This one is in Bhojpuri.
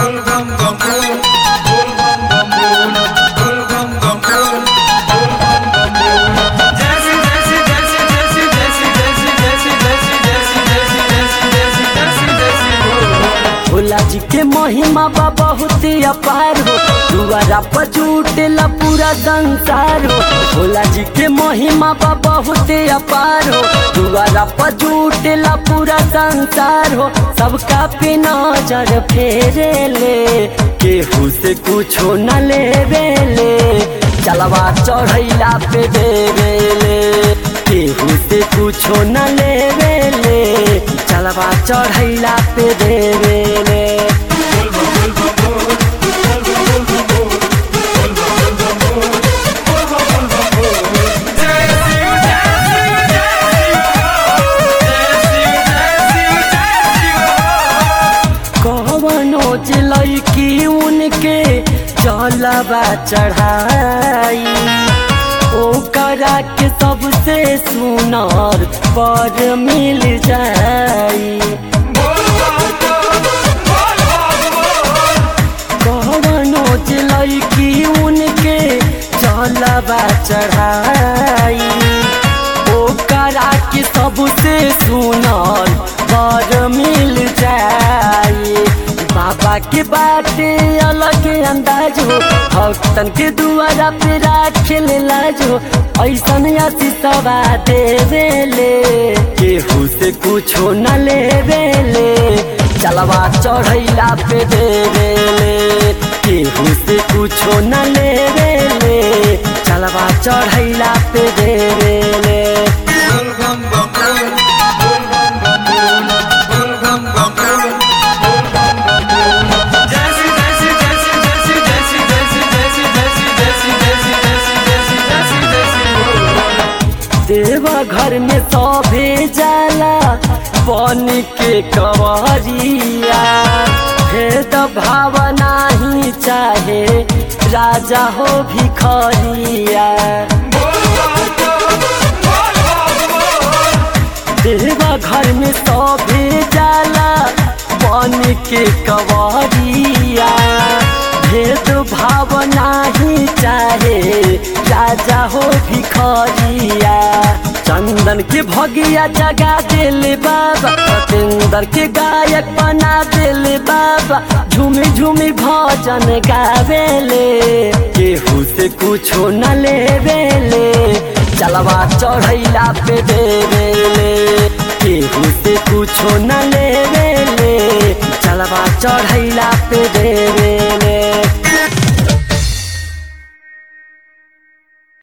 भोला जी के महिमा बा बहुत अपार हो दुआरा पर जुटेला पूरा संसार हो भोला जी के महिमा बा बहुत अपार हो दुआरा पर जुटेला पूरा संसार हो सबका पे नजर फेरे ले केहू से कुछो न लेवे ले चलवा चढ़ैला पे देवे ले केहू से कुछो न लेवे ले चलवा चढ़ैला पे देवे ले कवनो जिलई की उनके जलवा चढ़ाई ओकरा के सबसे सुनर पर मिल जाई कवनो जिलई की उनके जलवा चढ़ाई ओकरा के सबसे सुनर पर मिल जाई बाबा के बाटे अलग अंदाज हो भक्तन के दुआरा पे राखे ले लाज हो ऐसन आशीषवा देवे ले केहू से कुछो न लेवे ले चलवा चढ़ैला पे देवे ले केहू से कुछो न लेवे ले चलवा चढ़ैला पे देवे ले देवा घर में सभे जाला बन के कवरिया भेद भावना ही चाहे राजा हो भिखरिया देवा घर में सभे जाला बन के कवरिया भेद भावना ही चाहे राजा हो भिखरिया चंदन के भगिया जगा दिल बाबा सतेंद्र के गायक बना दिल बाबा झूमी झूमी भजन गावेले केहू से कुछो न लेवेले चलवा चढ़ैला पे देवेले केहू से कुछो न लेवेले चलवा चढ़ैला पे दे